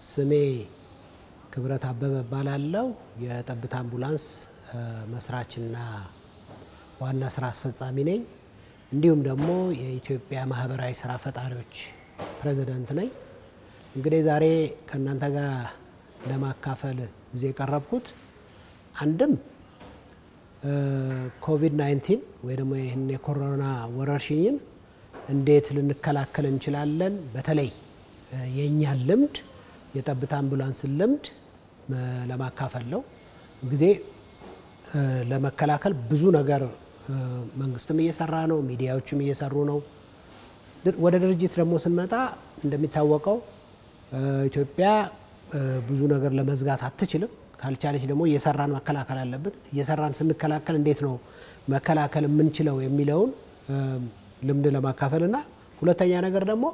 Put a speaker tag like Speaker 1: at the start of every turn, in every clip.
Speaker 1: ስሜ ክብረት አበበ እባላለሁ። የጠብታ አምቡላንስ መስራችና ዋና ስራ አስፈጻሚ ነኝ። እንዲሁም ደግሞ የኢትዮጵያ ማህበራዊ ስራ ፈጣሪዎች ፕሬዚደንት ነኝ። እንግዲህ ዛሬ ከእናንተ ጋር ለማካፈል እዚህ የቀረብኩት አንድም ኮቪድ 19 ወይ ደግሞ ይህን የኮሮና ወረርሽኝን እንዴት ልንከላከል እንችላለን፣ በተለይ የእኛን ልምድ የጠብታ አምቡላንስን ልምድ ለማካፈል ነው። ጊዜ ለመከላከል ብዙ ነገር መንግስትም እየሰራ ነው፣ ሚዲያዎችም እየሰሩ ነው። ወደ ድርጅት ደግሞ ስንመጣ እንደሚታወቀው ኢትዮጵያ ብዙ ነገር ለመዝጋት አትችልም። ካልቻለች ደግሞ እየሰራን መከላከል አለብን። እየሰራን ስንከላከል እንዴት ነው መከላከል የምንችለው የሚለውን ልምድ ለማካፈል እና ሁለተኛ ነገር ደግሞ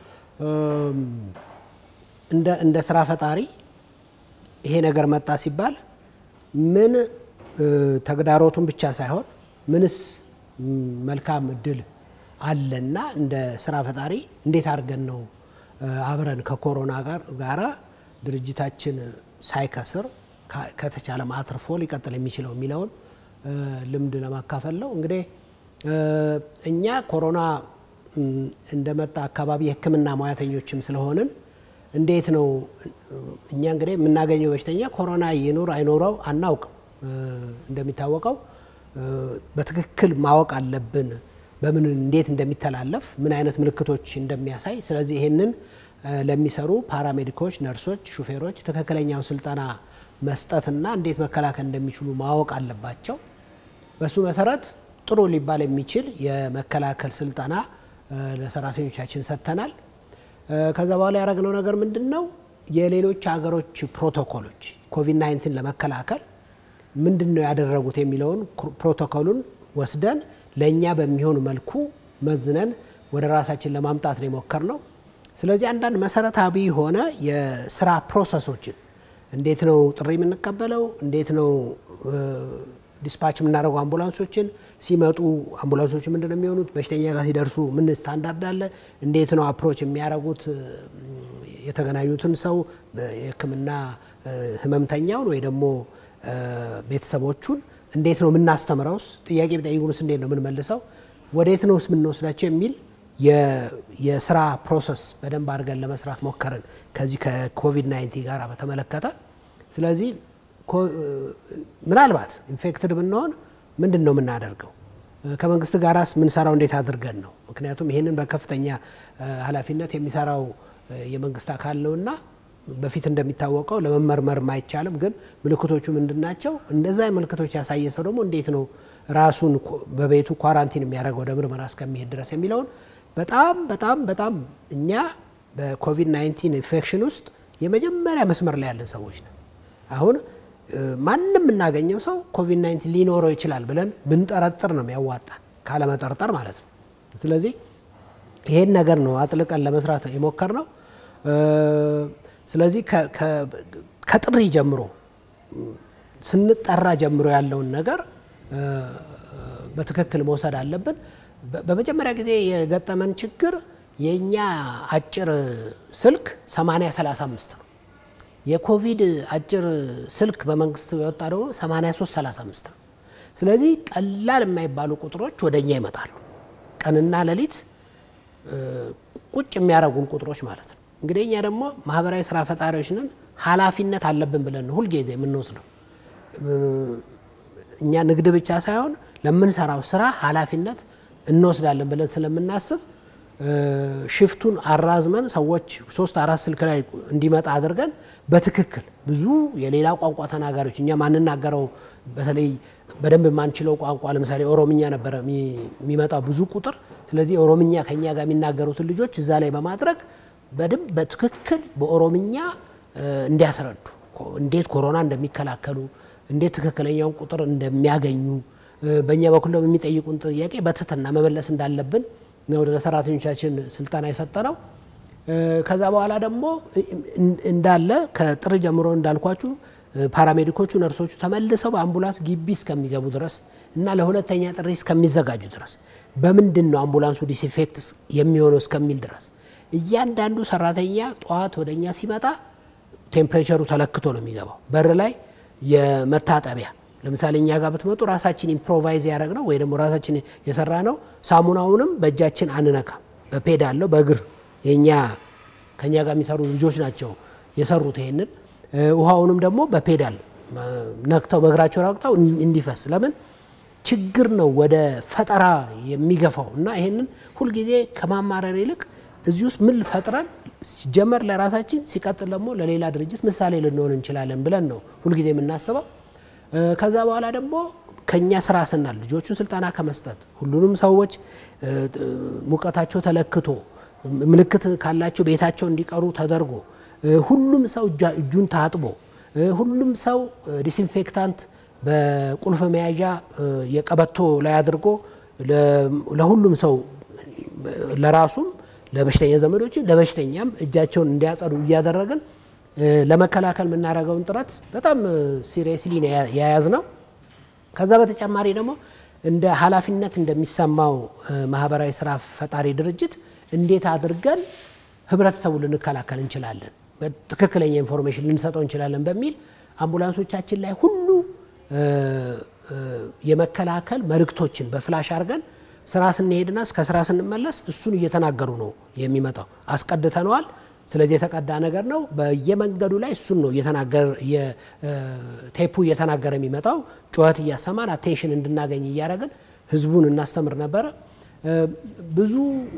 Speaker 1: እንደ ስራ ፈጣሪ ይሄ ነገር መጣ ሲባል ምን ተግዳሮቱን ብቻ ሳይሆን ምንስ መልካም እድል አለና እንደ ስራ ፈጣሪ እንዴት አድርገን ነው አብረን ከኮሮና ጋር ጋራ ድርጅታችን ሳይከስር ከተቻለም አትርፎ ሊቀጥል የሚችለው የሚለውን ልምድ ለማካፈል ነው። እንግዲህ እኛ ኮሮና እንደመጣ አካባቢ የሕክምና ሙያተኞችም ስለሆንን እንዴት ነው እኛ እንግዲህ የምናገኘው በሽተኛ ኮሮና ይኑር አይኖረው አናውቅም። እንደሚታወቀው በትክክል ማወቅ አለብን በምን እንዴት እንደሚተላለፍ ምን አይነት ምልክቶች እንደሚያሳይ። ስለዚህ ይህንን ለሚሰሩ ፓራሜዲኮች፣ ነርሶች፣ ሹፌሮች ትክክለኛውን ስልጠና መስጠትና እንዴት መከላከል እንደሚችሉ ማወቅ አለባቸው። በሱ መሰረት ጥሩ ሊባል የሚችል የመከላከል ስልጠና ለሰራተኞቻችን ሰጥተናል። ከዛ በኋላ ያደረግነው ነገር ምንድን ነው? የሌሎች ሀገሮች ፕሮቶኮሎች ኮቪድ 19 ለመከላከል ምንድን ነው ያደረጉት የሚለውን ፕሮቶኮሉን ወስደን ለእኛ በሚሆን መልኩ መዝነን ወደ ራሳችን ለማምጣት ነው የሞከርነው። ስለዚህ አንዳንድ መሰረታዊ የሆነ የስራ ፕሮሰሶችን እንዴት ነው ጥሪ የምንቀበለው፣ እንዴት ነው ዲስፓች የምናደርገው አምቡላንሶችን ሲመጡ አምቡላንሶች ምንድን ነው የሚሆኑት፣ በሽተኛ ጋር ሲደርሱ ምን ስታንዳርድ አለ፣ እንዴት ነው አፕሮች የሚያደርጉት የተገናኙትን ሰው የሕክምና ህመምተኛውን ወይ ደግሞ ቤተሰቦቹን እንዴት ነው የምናስተምረውስ፣ ጥያቄ ቢጠይቁንስ እንዴት ነው የምንመልሰው፣ ወዴት ነውስ የምንወስዳቸው የሚል የስራ ፕሮሰስ በደንብ አድርገን ለመስራት ሞከርን ከዚህ ከኮቪድ 19 ጋር በተመለከተ ስለዚህ ምናልባት ኢንፌክትድ ብንሆን ምንድን ነው የምናደርገው? ከመንግስት ጋራስ ምንሰራው እንዴት አድርገን ነው? ምክንያቱም ይህንን በከፍተኛ ኃላፊነት የሚሰራው የመንግስት አካል ነውና በፊት እንደሚታወቀው ለመመርመርም አይቻልም። ግን ምልክቶቹ ምንድን ናቸው? እንደዛ ምልክቶች ያሳየ ሰው ደግሞ እንዴት ነው ራሱን በቤቱ ኳራንቲን የሚያደርገው ወደ ምርመራ እስከሚሄድ ድረስ የሚለውን በጣም በጣም በጣም እኛ በኮቪድ 19 ኢንፌክሽን ውስጥ የመጀመሪያ መስመር ላይ ያለን ሰዎች ነን። አሁን ማንም የምናገኘው ሰው ኮቪድ 19 ሊኖረው ይችላል ብለን ብንጠረጥር ነው የሚያዋጣ ካለመጠርጠር ማለት ነው። ስለዚህ ይሄን ነገር ነው አጥልቀን ለመስራት የሞከር ነው። ስለዚህ ከጥሪ ጀምሮ ስንጠራ ጀምሮ ያለውን ነገር በትክክል መውሰድ አለብን። በመጀመሪያ ጊዜ የገጠመን ችግር የእኛ አጭር ስልክ 8035 ነው። የኮቪድ አጭር ስልክ በመንግስት የወጣ ደግሞ 8335 ነው። ስለዚህ ቀላል የማይባሉ ቁጥሮች ወደ እኛ ይመጣሉ። ቀንና ሌሊት ቁጭ የሚያደርጉን ቁጥሮች ማለት ነው። እንግዲህ እኛ ደግሞ ማህበራዊ ስራ ፈጣሪዎች ነን፣ ኃላፊነት አለብን ብለን ነው ሁልጊዜ የምንወስደው። እኛ ንግድ ብቻ ሳይሆን ለምንሰራው ስራ ኃላፊነት እንወስዳለን ብለን ስለምናስብ ሽፍቱን አራዝመን ሰዎች ሶስት አራት ስልክ ላይ እንዲመጣ አድርገን በትክክል ብዙ የሌላ ቋንቋ ተናጋሪዎች እኛ ማንናገረው በተለይ በደንብ የማንችለው ቋንቋ ለምሳሌ ኦሮምኛ ነበረ የሚመጣው ብዙ ቁጥር። ስለዚህ ኦሮምኛ ከኛ ጋር የሚናገሩትን ልጆች እዛ ላይ በማድረግ በደንብ በትክክል በኦሮምኛ እንዲያስረዱ እንዴት ኮሮና እንደሚከላከሉ እንዴት ትክክለኛውን ቁጥር እንደሚያገኙ በእኛ በኩል ደግሞ የሚጠይቁን ጥያቄ በትህትና መመለስ እንዳለብን ነው ለሰራተኞቻችን ስልጠና የሰጠነው። ከዛ በኋላ ደግሞ እንዳለ ከጥር ጀምሮ እንዳልኳችሁ ፓራሜዲኮቹ፣ ነርሶቹ ተመልሰው በአምቡላንስ ግቢ እስከሚገቡ ድረስ እና ለሁለተኛ ጥሪ እስከሚዘጋጁ ድረስ በምንድን ነው አምቡላንሱ ዲስኢንፌክት የሚሆነው እስከሚል ድረስ እያንዳንዱ ሰራተኛ ጠዋት ወደ እኛ ሲመጣ ቴምፕሬቸሩ ተለክቶ ነው የሚገባው። በር ላይ የመታጠቢያ ለምሳሌ እኛ ጋር ብትመጡ ራሳችን ኢምፕሮቫይዝ ያደረግ ነው ወይ ደግሞ ራሳችን የሰራ ነው። ሳሙናውንም በእጃችን አንነካም፣ በፔድ አለው በእግር የእኛ ከእኛ ጋር የሚሰሩ ልጆች ናቸው የሰሩት ይሄንን። ውሃውንም ደግሞ በፔዳል ነክተው በእግራቸው ረግጠው እንዲፈስ ለምን ችግር ነው ወደ ፈጠራ የሚገፋው እና ይሄንን ሁልጊዜ ከማማረር ይልቅ እዚህ ውስጥ ምን ፈጥረን ሲጀመር ለራሳችን ሲቀጥል ደግሞ ለሌላ ድርጅት ምሳሌ ልንሆን እንችላለን ብለን ነው ሁልጊዜ የምናስበው። ከዛ በኋላ ደግሞ ከኛ ስራ ስናል ልጆቹን ስልጠና ከመስጠት ሁሉንም ሰዎች ሙቀታቸው ተለክቶ ምልክት ካላቸው ቤታቸው እንዲቀሩ ተደርጎ ሁሉም ሰው እጁን ታጥቦ ሁሉም ሰው ዲስኢንፌክታንት በቁልፍ መያዣ የቀበቶ ላይ አድርጎ ለሁሉም ሰው ለራሱም ለበሽተኛ ዘመዶችን ለበሽተኛም እጃቸውን እንዲያጸዱ እያደረግን ለመከላከል የምናደርገውን ጥረት በጣም ሲሪየስሊ የያዝ ነው። ከዛ በተጨማሪ ደግሞ እንደ ኃላፊነት እንደሚሰማው ማህበራዊ ስራ ፈጣሪ ድርጅት እንዴት አድርገን ህብረተሰቡ ልንከላከል እንችላለን፣ ትክክለኛ ኢንፎርሜሽን ልንሰጠው እንችላለን በሚል አምቡላንሶቻችን ላይ ሁሉ የመከላከል መልእክቶችን በፍላሽ አድርገን ስራ ስንሄድና እስከ ስራ ስንመለስ እሱን እየተናገሩ ነው የሚመጣው። አስቀድተነዋል። ስለዚህ የተቀዳ ነገር ነው። በየመንገዱ ላይ እሱን ነው ቴፑ እየተናገረ የሚመጣው። ጩኸት እያሰማን አቴንሽን እንድናገኝ እያደረግን ህዝቡን እናስተምር ነበረ። ብዙ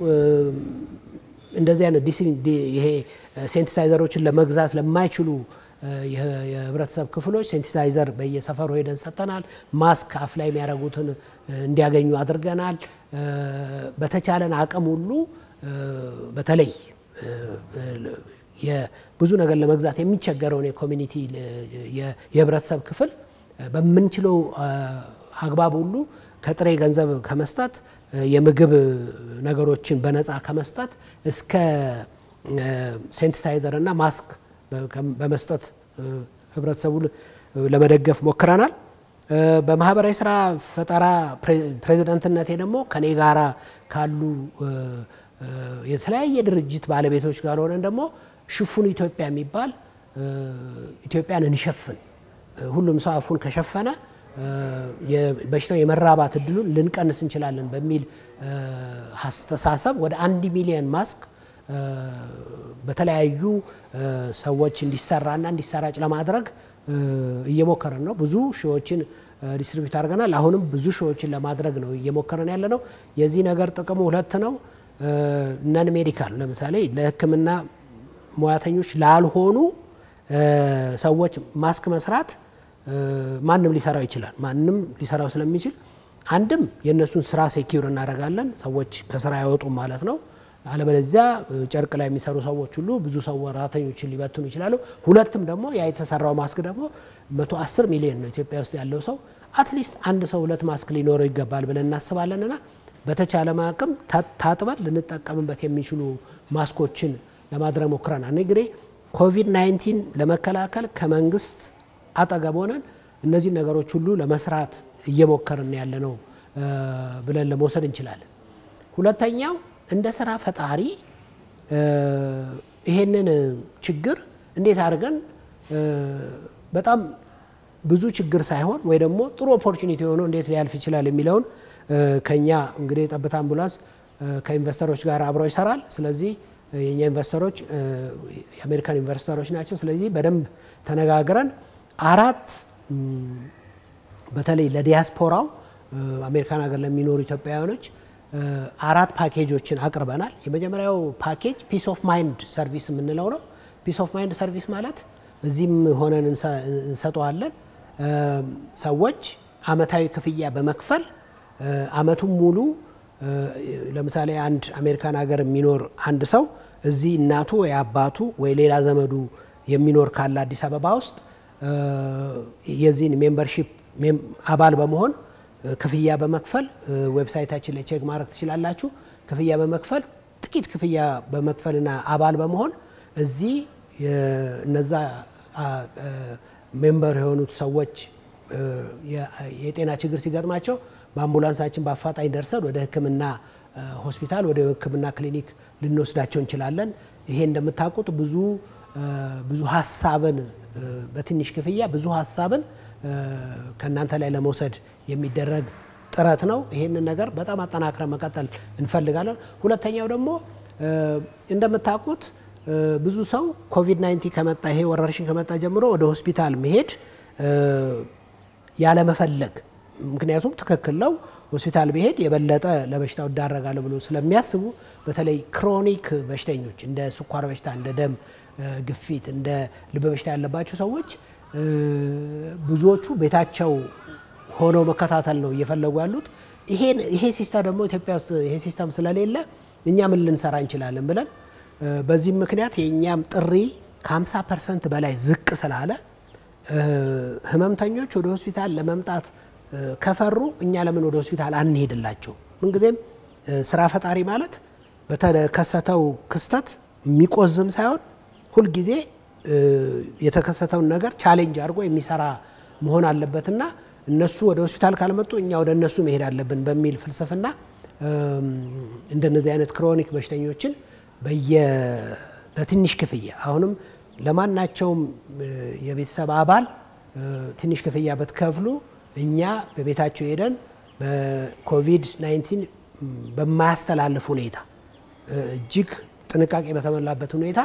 Speaker 1: እንደዚህ አይነት ይሄ ሴንቲሳይዘሮችን ለመግዛት ለማይችሉ የህብረተሰብ ክፍሎች ሴንቲሳይዘር በየሰፈሩ ሄደን ሰጥተናል። ማስክ አፍ ላይ የሚያደርጉትን እንዲያገኙ አድርገናል። በተቻለን አቅም ሁሉ በተለይ ብዙ ነገር ለመግዛት የሚቸገረውን የኮሚኒቲ የህብረተሰብ ክፍል በምንችለው አግባብ ሁሉ ከጥሬ ገንዘብ ከመስጠት የምግብ ነገሮችን በነፃ ከመስጠት እስከ ሴንቲሳይዘር እና ማስክ በመስጠት ህብረተሰቡ ለመደገፍ ሞክረናል። በማህበራዊ ስራ ፈጠራ ፕሬዚዳንትነቴ ደግሞ ከኔ ጋራ ካሉ የተለያየ ድርጅት ባለቤቶች ጋር ሆነን ደግሞ ሽፉን ኢትዮጵያ የሚባል ኢትዮጵያን እንሸፍን፣ ሁሉም ሰው አፉን ከሸፈነ በሽታው የመራባት እድሉን ልንቀንስ እንችላለን በሚል አስተሳሰብ ወደ አንድ ሚሊዮን ማስክ በተለያዩ ሰዎች እንዲሰራና እንዲሰራጭ ለማድረግ እየሞከረን ነው። ብዙ ሺዎችን ዲስትሪቢዩት አድርገናል። አሁንም ብዙ ሺዎችን ለማድረግ ነው እየሞከረን ያለ ነው። የዚህ ነገር ጥቅሙ ሁለት ነው። ነን ሜዲካል ለምሳሌ ለሕክምና ሙያተኞች ላልሆኑ ሰዎች ማስክ መስራት ማንም ሊሰራው ይችላል። ማንም ሊሰራው ስለሚችል አንድም የእነሱን ስራ ሴኪውር እናደርጋለን። ሰዎች ከስራ አይወጡም ማለት ነው። አለበለዚያ ጨርቅ ላይ የሚሰሩ ሰዎች ሁሉ ብዙ ሰው ሰራተኞችን ሊበትኑ ይችላሉ። ሁለትም ደግሞ ያ የተሰራው ማስክ ደግሞ 110 ሚሊዮን ነው ኢትዮጵያ ውስጥ ያለው ሰው አትሊስት አንድ ሰው ሁለት ማስክ ሊኖረው ይገባል ብለን እናስባለንና በተቻለ አቅም ታጥበን ልንጠቀምበት የሚችሉ ማስኮችን ለማድረግ ሞክረናል። እንግዲህ ኮቪድ 19 ለመከላከል ከመንግስት አጠገብ ሆነን እነዚህ ነገሮች ሁሉ ለመስራት እየሞከርን ያለ ነው ብለን ለመውሰድ እንችላለን። ሁለተኛው እንደ ስራ ፈጣሪ ይሄንን ችግር እንዴት አድርገን በጣም ብዙ ችግር ሳይሆን ወይ ደግሞ ጥሩ ኦፖርቹኒቲ የሆነው እንዴት ሊያልፍ ይችላል የሚለውን ከኛ እንግዲህ የጠብታ አምቡላንስ ከኢንቨስተሮች ጋር አብረው ይሰራል። ስለዚህ የኛ ኢንቨስተሮች የአሜሪካን ኢንቨስተሮች ናቸው። ስለዚህ በደንብ ተነጋግረን አራት በተለይ ለዲያስፖራው አሜሪካን ሀገር ለሚኖሩ ኢትዮጵያውያኖች አራት ፓኬጆችን አቅርበናል። የመጀመሪያው ፓኬጅ ፒስ ኦፍ ማይንድ ሰርቪስ የምንለው ነው። ፒስ ኦፍ ማይንድ ሰርቪስ ማለት እዚህም ሆነን እንሰጠዋለን። ሰዎች አመታዊ ክፍያ በመክፈል አመቱን ሙሉ ለምሳሌ አንድ አሜሪካን ሀገር የሚኖር አንድ ሰው እዚህ እናቱ ወይ አባቱ ወይ ሌላ ዘመዱ የሚኖር ካለ አዲስ አበባ ውስጥ የዚህን ሜምበርሺፕ አባል በመሆን ክፍያ በመክፈል ዌብሳይታችን ላይ ቼክ ማድረግ ትችላላችሁ። ክፍያ በመክፈል ጥቂት ክፍያ በመክፈልና አባል በመሆን እዚህ እነዛ ሜምበር የሆኑት ሰዎች የጤና ችግር ሲገጥማቸው በአምቡላንሳችን በአፋጣኝ ደርሰን ወደ ሕክምና ሆስፒታል ወደ ሕክምና ክሊኒክ ልንወስዳቸው እንችላለን። ይሄ እንደምታውቁት ብዙ ብዙ ሀሳብን በትንሽ ክፍያ ብዙ ሀሳብን ከእናንተ ላይ ለመውሰድ የሚደረግ ጥረት ነው። ይህንን ነገር በጣም አጠናክረን መቀጠል እንፈልጋለን። ሁለተኛው ደግሞ እንደምታውቁት ብዙ ሰው ኮቪድ 19 ከመጣ ይሄ ወረርሽኝ ከመጣ ጀምሮ ወደ ሆስፒታል መሄድ ያለመፈለግ፣ ምክንያቱም ትክክል ነው ሆስፒታል ብሄድ የበለጠ ለበሽታው እዳረጋለሁ ብሎ ስለሚያስቡ በተለይ ክሮኒክ በሽተኞች እንደ ስኳር በሽታ፣ እንደ ደም ግፊት፣ እንደ ልብ በሽታ ያለባቸው ሰዎች ብዙዎቹ ቤታቸው ሆነው መከታተል ነው እየፈለጉ ያሉት። ይሄ ሲስተም ደግሞ ኢትዮጵያ ውስጥ ይሄ ሲስተም ስለሌለ እኛ ምን ልንሰራ እንችላለን ብለን በዚህም ምክንያት የእኛም ጥሪ ከ50 ፐርሰንት በላይ ዝቅ ስላለ ህመምተኞች ወደ ሆስፒታል ለመምጣት ከፈሩ እኛ ለምን ወደ ሆስፒታል አንሄድላቸው? ምንጊዜም ስራ ፈጣሪ ማለት በተከሰተው ክስተት የሚቆዝም ሳይሆን ሁልጊዜ የተከሰተውን ነገር ቻሌንጅ አድርጎ የሚሰራ መሆን አለበትና እነሱ ወደ ሆስፒታል ካልመጡ እኛ ወደ እነሱ መሄድ አለብን በሚል ፍልስፍና እንደነዚህ አይነት ክሮኒክ በሽተኞችን በትንሽ ክፍያ አሁንም ለማናቸውም የቤተሰብ አባል ትንሽ ክፍያ ብትከፍሉ እኛ በቤታቸው ሄደን በኮቪድ 19 በማያስተላልፍ ሁኔታ እጅግ ጥንቃቄ በተሞላበት ሁኔታ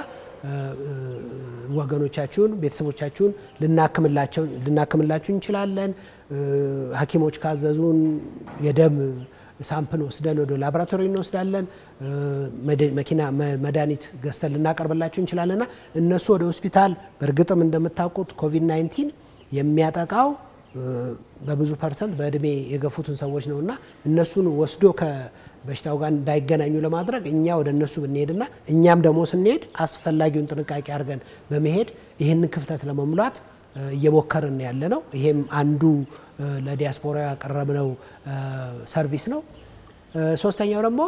Speaker 1: ወገኖቻችሁን፣ ቤተሰቦቻችሁን ልናክምላችሁ እንችላለን። ሐኪሞች ካዘዙን የደም ሳምፕል ወስደን ወደ ላቦራቶሪ እንወስዳለን። መኪና መድኃኒት ገዝተን ልናቀርብላችሁ እንችላለንና እነሱ ወደ ሆስፒታል በእርግጥም እንደምታውቁት ኮቪድ 19 የሚያጠቃው በብዙ ፐርሰንት በእድሜ የገፉትን ሰዎች ነው እና እነሱን ወስዶ ከበሽታው ጋር እንዳይገናኙ ለማድረግ እኛ ወደ እነሱ ብንሄድና እኛም ደግሞ ስንሄድ አስፈላጊውን ጥንቃቄ አድርገን በመሄድ ይህንን ክፍተት ለመሙላት እየሞከርን ያለ ነው። ይሄም አንዱ ለዲያስፖራ ያቀረብነው ሰርቪስ ነው። ሶስተኛው ደግሞ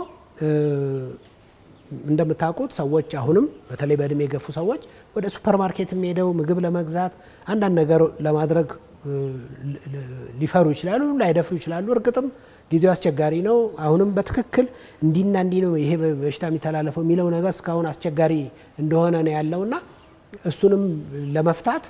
Speaker 1: እንደምታውቁት ሰዎች አሁንም በተለይ በእድሜ የገፉ ሰዎች ወደ ሱፐር ማርኬት የሚሄደው ምግብ ለመግዛት አንዳንድ ነገር ለማድረግ ሊፈሩ ይችላሉ፣ ላይደፍሩ ይችላሉ። እርግጥም ጊዜው አስቸጋሪ ነው። አሁንም በትክክል እንዲና እንዲህ ነው ይሄ በሽታ የሚተላለፈው የሚለው ነገር እስካሁን አስቸጋሪ እንደሆነ ነው ያለውና እሱንም ለመፍታት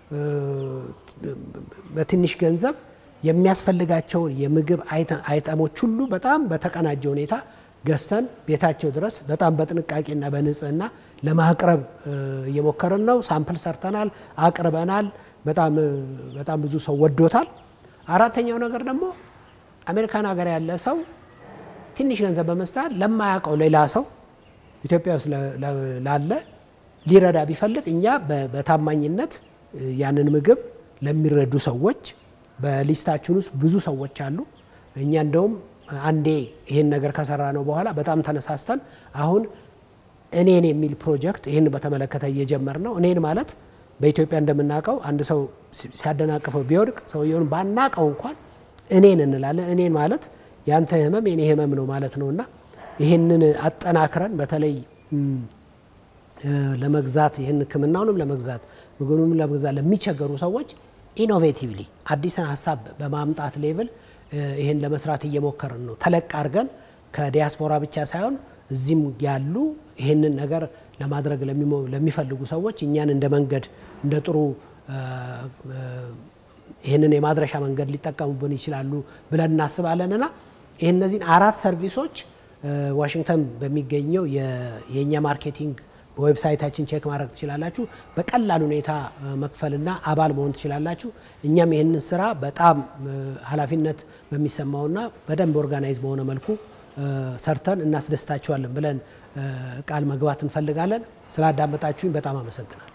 Speaker 1: በትንሽ ገንዘብ የሚያስፈልጋቸውን የምግብ አይተሞች ሁሉ በጣም በተቀናጀ ሁኔታ ገዝተን ቤታቸው ድረስ በጣም በጥንቃቄና በንጽህና ለማቅረብ እየሞከርን ነው። ሳምፕል ሰርተናል፣ አቅርበናል። በጣም በጣም ብዙ ሰው ወዶታል። አራተኛው ነገር ደግሞ አሜሪካን ሀገር ያለ ሰው ትንሽ ገንዘብ በመስጠት ለማያውቀው ሌላ ሰው ኢትዮጵያ ውስጥ ላለ ሊረዳ ቢፈልግ እኛ በታማኝነት ያንን ምግብ ለሚረዱ ሰዎች በሊስታችን ውስጥ ብዙ ሰዎች አሉ። እኛ እንደውም አንዴ ይህን ነገር ከሰራ ነው በኋላ በጣም ተነሳስተን አሁን እኔን የሚል ፕሮጀክት ይህን በተመለከተ እየጀመር ነው። እኔን ማለት በኢትዮጵያ እንደምናውቀው አንድ ሰው ሲያደናቅፈው ቢወድቅ ሰውየውን ባናቀው እንኳን እኔን እንላለን። እኔን ማለት ያንተ ህመም የኔ ህመም ነው ማለት ነው እና ይህንን አጠናክረን በተለይ ለመግዛት ይህን ህክምናውንም ለመግዛት ምግቡንም ለመግዛት ለሚቸገሩ ሰዎች ኢኖቬቲቭሊ አዲስን ሀሳብ በማምጣት ሌቭል ይህን ለመስራት እየሞከርን ነው። ተለቅ አድርገን ከዲያስፖራ ብቻ ሳይሆን እዚህም ያሉ ይህንን ነገር ለማድረግ ለሚፈልጉ ሰዎች እኛን እንደ መንገድ እንደ ጥሩ ይህንን የማድረሻ መንገድ ሊጠቀሙብን ይችላሉ ብለን እናስባለንና ይህ እነዚህን አራት ሰርቪሶች ዋሽንግተን በሚገኘው የእኛ ማርኬቲንግ በዌብሳይታችን ቼክ ማድረግ ትችላላችሁ። በቀላል ሁኔታ መክፈልና አባል መሆን ትችላላችሁ። እኛም ይህንን ስራ በጣም ኃላፊነት በሚሰማውና በደንብ ኦርጋናይዝ በሆነ መልኩ ሰርተን እናስደስታችኋለን ብለን ቃል መግባት እንፈልጋለን። ስላዳመጣችሁኝ በጣም አመሰግናል።